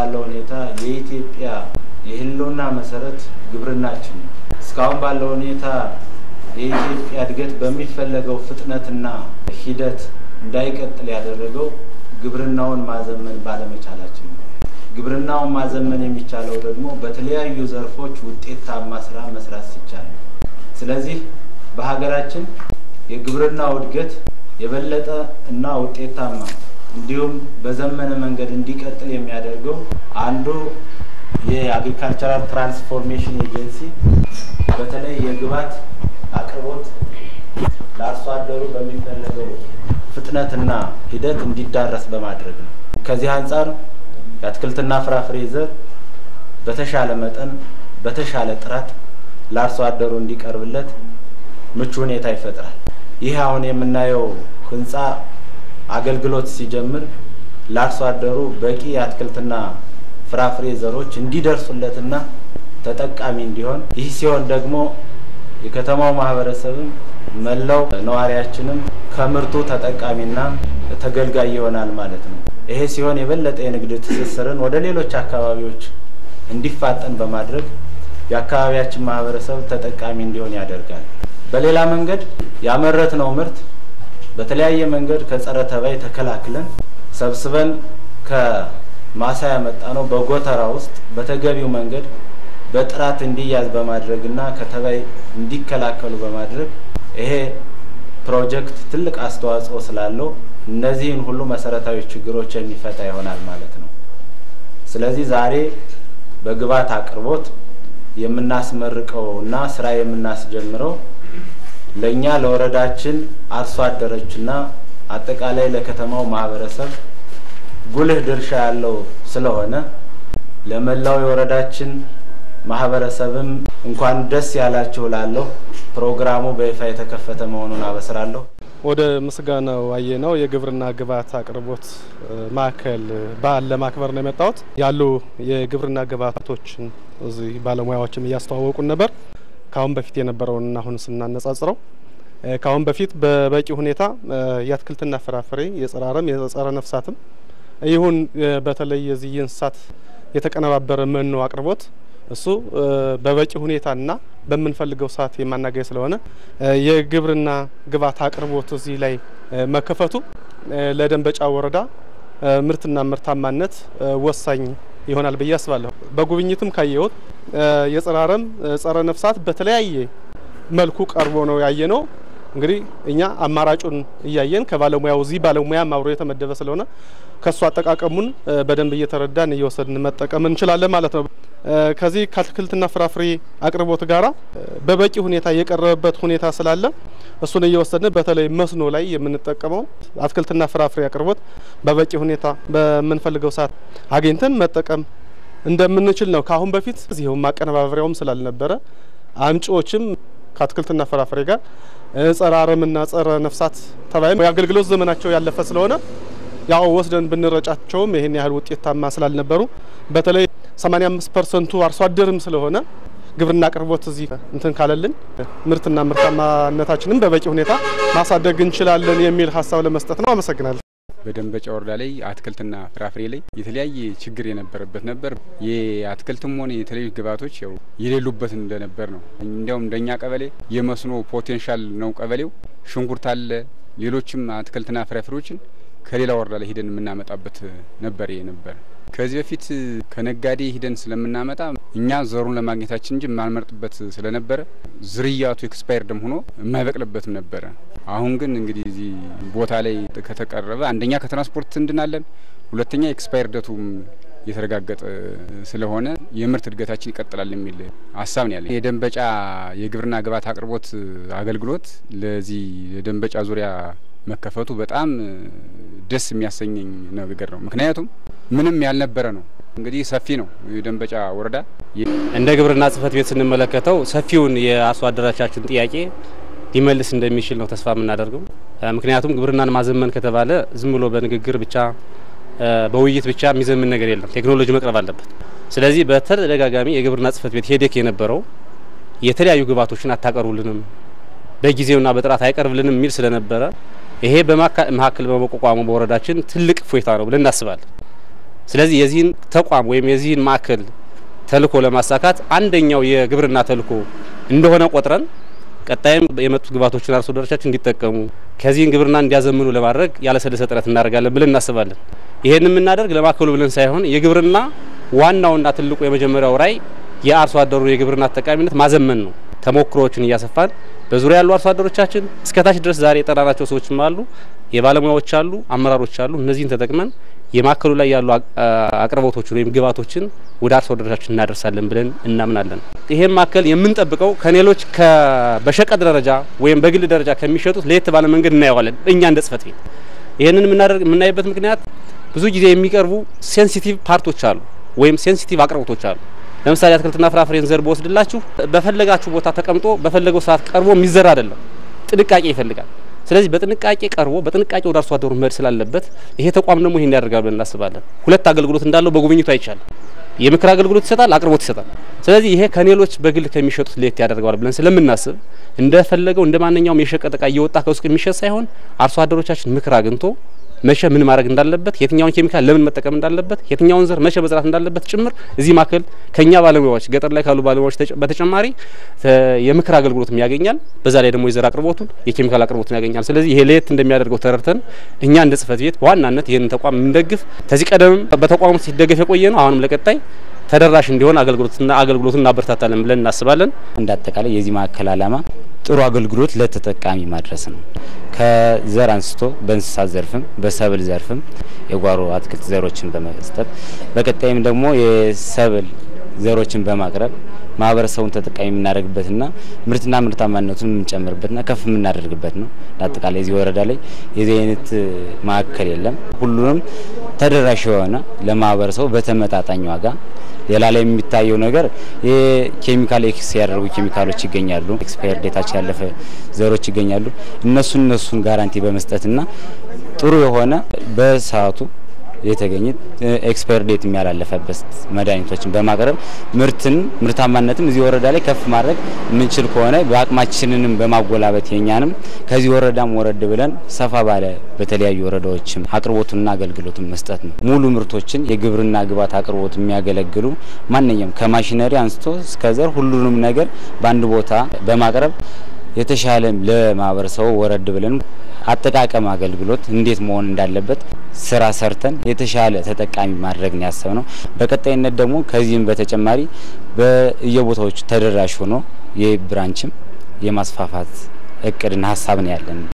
ባለው ሁኔታ የኢትዮጵያ የህልውና መሰረት ግብርናችን ነው። እስካሁን ባለው ሁኔታ የኢትዮጵያ እድገት በሚፈለገው ፍጥነትና ሂደት እንዳይቀጥል ያደረገው ግብርናውን ማዘመን ባለመቻላችን ነው። ግብርናውን ማዘመን የሚቻለው ደግሞ በተለያዩ ዘርፎች ውጤታማ ስራ መስራት ሲቻል ነው። ስለዚህ በሀገራችን የግብርናው እድገት የበለጠ እና ውጤታማ እንዲሁም በዘመነ መንገድ እንዲቀጥል የሚያደርገው አንዱ የአግሪካልቸራል ትራንስፎርሜሽን ኤጀንሲ በተለይ የግብዓት አቅርቦት ለአርሶ አደሩ በሚፈለገው ፍጥነትና ሂደት እንዲዳረስ በማድረግ ነው። ከዚህ አንጻር የአትክልትና ፍራፍሬ ዘር በተሻለ መጠን በተሻለ ጥራት ለአርሶ አደሩ እንዲቀርብለት ምቹ ሁኔታ ይፈጥራል። ይህ አሁን የምናየው ህንፃ አገልግሎት ሲጀምር ለአርሶ አደሩ በቂ የአትክልትና ፍራፍሬ ዘሮች እንዲደርሱለትና ተጠቃሚ እንዲሆን ይህ ሲሆን ደግሞ የከተማው ማህበረሰብም መላው ነዋሪያችንም ከምርቱ ተጠቃሚና ተገልጋይ ይሆናል ማለት ነው። ይሄ ሲሆን የበለጠ የንግድ ትስስርን ወደ ሌሎች አካባቢዎች እንዲፋጠን በማድረግ የአካባቢያችን ማህበረሰብ ተጠቃሚ እንዲሆን ያደርጋል። በሌላ መንገድ ያመረትነው ምርት በተለያየ መንገድ ከጸረ ተባይ ተከላክለን ሰብስበን ከማሳ ያመጣ ነው በጎተራ ውስጥ በተገቢው መንገድ በጥራት እንዲያዝ በማድረግና ከተባይ እንዲከላከሉ በማድረግ ይሄ ፕሮጀክት ትልቅ አስተዋጽኦ ስላለው እነዚህን ሁሉ መሰረታዊ ችግሮች የሚፈታ ይሆናል ማለት ነው። ስለዚህ ዛሬ በግብዓት አቅርቦት የምናስመርቀው እና ስራ የምናስጀምረው ለእኛ ለወረዳችን አርሶ አደሮችና አጠቃላይ ለከተማው ማህበረሰብ ጉልህ ድርሻ ያለው ስለሆነ ለመላው የወረዳችን ማህበረሰብም እንኳን ደስ ያላችሁ ላለሁ ፕሮግራሙ በይፋ የተከፈተ መሆኑን አበስራለሁ። ወደ ምስጋናው አየነው የግብርና ግብዓት አቅርቦት ማዕከል በዓል ለማክበር ነው የመጣሁት። ያሉ የግብርና ግብዓቶችን እዚህ ባለሙያዎችም እያስተዋወቁን ነበር። ከአሁን በፊት የነበረውን አሁን ስናነጻጽረው ከአሁን በፊት በበቂ ሁኔታ የአትክልትና ፍራፍሬ የጸረ አረም የጸረ ነፍሳትም ይሁን በተለይ የዚህ የእንስሳት የተቀነባበረ መኖ አቅርቦት እሱ በበቂ ሁኔታና በምንፈልገው ሰዓት የማናገኝ ስለሆነ የግብርና ግብዓት አቅርቦት እዚህ ላይ መከፈቱ ለደንበጫ ወረዳ ምርትና ምርታማነት ወሳኝ ይሆናል ብዬ አስባለሁ። በጉብኝትም ካየሁት የጸረ አረም ጸረ ነፍሳት በተለያየ መልኩ ቀርቦ ነው ያየ ነው። እንግዲህ እኛ አማራጩን እያየን ከባለሙያው እዚህ ባለሙያ አብሮ የተመደበ ስለሆነ ከሱ አጠቃቀሙን በደንብ እየተረዳን እየወሰድን መጠቀም እንችላለን ማለት ነው። ከዚህ ከአትክልትና ፍራፍሬ አቅርቦት ጋራ በበቂ ሁኔታ የቀረበበት ሁኔታ ስላለ እሱን እየወሰድን በተለይ መስኖ ላይ የምንጠቀመው አትክልትና ፍራፍሬ አቅርቦት በበቂ ሁኔታ በምንፈልገው ሰዓት አግኝተን መጠቀም እንደምንችል ነው። ከአሁን በፊት እዚህም ማቀነባበሪያውም ስላልነበረ አምጪዎችም ከአትክልትና ፍራፍሬ ጋር ጸረ አረምና ጸረ ነፍሳት ተባይ የአገልግሎት ዘመናቸው ያለፈ ስለሆነ ያው ወስደን ብንረጫቸውም ይሄን ያህል ውጤታማ ስላልነበሩ በተለይ 85 ፐርሰንቱ አርሶ አደርም ስለሆነ ግብርና አቅርቦት እዚህ እንትን ካለልን ምርትና ምርታማነታችንም በበቂ ሁኔታ ማሳደግ እንችላለን የሚል ሀሳብ ለመስጠት ነው። አመሰግናለሁ። በደንበጫ ወረዳ ላይ አትክልትና ፍራፍሬ ላይ የተለያየ ችግር የነበረበት ነበር። የአትክልትም ሆነ የተለያዩ ግብዓቶች ያው የሌሉበት እንደነበር ነው። እንዲያውም እንደኛ ቀበሌ የመስኖ ፖቴንሻል ነው ቀበሌው። ሽንኩርት አለ፣ ሌሎችም አትክልትና ፍራፍሬዎችን ከሌላ ወረዳ ላይ ሂደን የምናመጣበት ነበር ነበር። ከዚህ በፊት ከነጋዴ ሂደን ስለምናመጣ እኛ ዘሩን ለማግኘታችን እንጂ የማንመርጥበት ስለነበረ ዝርያቱ ኤክስፓየርድም ሆኖ የማይበቅልበትም ነበረ። አሁን ግን እንግዲህ እዚህ ቦታ ላይ ከተቀረበ አንደኛ ከትራንስፖርት እንድናለን፣ ሁለተኛ ኤክስፓየርደቱም የተረጋገጠ ስለሆነ የምርት እድገታችን ይቀጥላል የሚል ሀሳብ ነው ያለ። የደንበጫ የግብርና ግብዓት አቅርቦት አገልግሎት ለዚህ የደንበጫ ዙሪያ መከፈቱ በጣም ደስ የሚያሰኘኝ ነገር ነው። ምክንያቱም ምንም ያልነበረ ነው። እንግዲህ ሰፊ ነው የደንበጫ ወረዳ። እንደ ግብርና ጽሕፈት ቤት ስንመለከተው ሰፊውን የአርሶ አደሮቻችን ጥያቄ ሊመልስ እንደሚችል ነው ተስፋ የምናደርገው። ምክንያቱም ግብርናን ማዘመን ከተባለ ዝም ብሎ በንግግር ብቻ በውይይት ብቻ የሚዘምን ነገር የለም። ቴክኖሎጂ መቅረብ አለበት። ስለዚህ በተደጋጋሚ የግብርና ጽሕፈት ቤት ሄደክ የነበረው የተለያዩ ግብዓቶችን አታቀርቡልንም፣ በጊዜውና በጥራት አይቀርብልንም የሚል ስለነበረ ይሄ በመካከል በመቋቋሙ በወረዳችን ትልቅ እፎይታ ነው ብለን እናስባለን። ስለዚህ የዚህን ተቋም ወይም የዚህን ማዕከል ተልእኮ ለማሳካት አንደኛው የግብርና ተልእኮ እንደሆነ ቆጥረን ቀጣይም የመጡት ግብዓቶችን አርሶ አደሮቻችን እንዲጠቀሙ ከዚህን ግብርና እንዲያዘምኑ ለማድረግ ያለሰለሰ ጥረት እናደርጋለን ብለን እናስባለን። ይሄን የምናደርግ ለማዕከሉ ብለን ሳይሆን የግብርና ዋናውና ትልቁ የመጀመሪያው ራዕይ የአርሶ አደሩ የግብርና ተጠቃሚነት ማዘመን ነው። ተሞክሮዎችን እያሰፋን በዙሪያ ያሉ አርሶ አደሮቻችን እስከታች ድረስ ዛሬ የጠራናቸው ሰዎችም አሉ፣ የባለሙያዎች አሉ፣ አመራሮች አሉ። እነዚህን ተጠቅመን የማዕከሉ ላይ ያሉ አቅርቦቶችን ወይም ግብዓቶችን ወደ አርሶ አደሮቻችን እናደርሳለን ብለን እናምናለን። ይሄን ማዕከል የምንጠብቀው ከሌሎች በሸቀጥ ደረጃ ወይም በግል ደረጃ ከሚሸጡት ለየት ባለ መንገድ እናየዋለን። እኛ እንደ ጽሕፈት ቤት ይህንን የምናይበት ምክንያት ብዙ ጊዜ የሚቀርቡ ሴንሲቲቭ ፓርቶች አሉ ወይም ሴንሲቲቭ አቅርቦቶች አሉ። ለምሳሌ አትክልትና ፍራፍሬን ዘር በወስድላችሁ በፈለጋችሁ ቦታ ተቀምጦ በፈለገው ሰዓት ቀርቦ የሚዘራ አይደለም፣ ጥንቃቄ ይፈልጋል። ስለዚህ በጥንቃቄ ቀርቦ በጥንቃቄ ወደ አርሶ አደሩ መሄድ ስላለበት ይሄ ተቋም ደግሞ ይሄን ያደርጋል ብለን እናስባለን። ሁለት አገልግሎት እንዳለው በጉብኝቱ አይቻልም። የምክር አገልግሎት ይሰጣል፣ አቅርቦት ይሰጣል። ስለዚህ ይሄ ከሌሎች በግል ከሚሸጡት ለየት ያደርገዋል ብለን ስለምናስብ እንደፈለገው እንደ ማንኛውም የሸቀጥ እቃ እየወጣ ከውስጥ የሚሸጥ ሳይሆን አርሶ አደሮቻችን ምክር አግኝቶ መቼ ምን ማድረግ እንዳለበት፣ የትኛውን ኬሚካል ለምን መጠቀም እንዳለበት፣ የትኛውን ዘር መቼ መዝራት እንዳለበት ጭምር እዚህ ማዕከል ከኛ ባለሙያዎች ገጠር ላይ ካሉ ባለሙያዎች በተጨማሪ የምክር አገልግሎትም ያገኛል። በዛ ላይ ደግሞ የዘር አቅርቦቱን የኬሚካል አቅርቦቱን ያገኛል። ስለዚህ ይሄ ለየት እንደሚያደርገው ተረድተን እኛ እንደ ጽሕፈት ቤት በዋናነት ይህንን ተቋም የምንደግፍ ከዚህ ቀደምም በተቋሙ ሲደገፍ የቆየ ነው። አሁንም ለቀጣይ ተደራሽ እንዲሆን አገልግሎትና አገልግሎቱን እናበረታታለን ብለን እናስባለን። እንደ አጠቃላይ የዚህ ማዕከል ዓላማ ጥሩ አገልግሎት ለተጠቃሚ ማድረስ ነው። ከዘር አንስቶ በእንስሳት ዘርፍም በሰብል ዘርፍም የጓሮ አትክልት ዘሮችን በመስጠት በቀጣይም ደግሞ የሰብል ዘሮችን በማቅረብ ማህበረሰቡን ተጠቃሚ የምናደርግበትና ምርትና ምርታማነቱን የምንጨምርበትና ከፍ የምናደርግበት ነው። አጠቃላይ እዚህ ወረዳ ላይ የዚህ አይነት ማዕከል የለም። ሁሉንም ተደራሽ የሆነ ለማህበረሰቡ በተመጣጣኝ ዋጋ ሌላ ላይ የሚታየው ነገር የኬሚካል ኤክስ ያደረጉ ኬሚካሎች ይገኛሉ። ኤክስፓየር ዴታቸው ያለፈ ዘሮች ይገኛሉ። እነሱን እነሱን ጋራንቲ በመስጠትና ጥሩ የሆነ በሰዓቱ የተገኘ ኤክስፓየር ዴት የሚያላለፈበት መድኃኒቶችን በማቅረብ ምርትን ምርታማነትም እዚህ ወረዳ ላይ ከፍ ማድረግ የምንችል ከሆነ በአቅማችንንም በማጎላበት የኛንም ከዚህ ወረዳም ወረድ ብለን ሰፋ ባለ በተለያዩ ወረዳዎችም አቅርቦቱንና አገልግሎቱን መስጠት ነው። ሙሉ ምርቶችን የግብርና ግብዓት አቅርቦት የሚያገለግሉ ማንኛውም ከማሽነሪ አንስቶ እስከ ዘር ሁሉንም ነገር በአንድ ቦታ በማቅረብ የተሻለ ለማህበረሰቡ ወረድ ብለን አጠቃቀም አገልግሎት እንዴት መሆን እንዳለበት ስራ ሰርተን የተሻለ ተጠቃሚ ማድረግ ነው ያሰብነው። በቀጣይነት ደግሞ ከዚህም በተጨማሪ በየቦታዎቹ ተደራሽ ሆኖ የብራንችም የማስፋፋት እቅድና ሀሳብ ነው ያለን።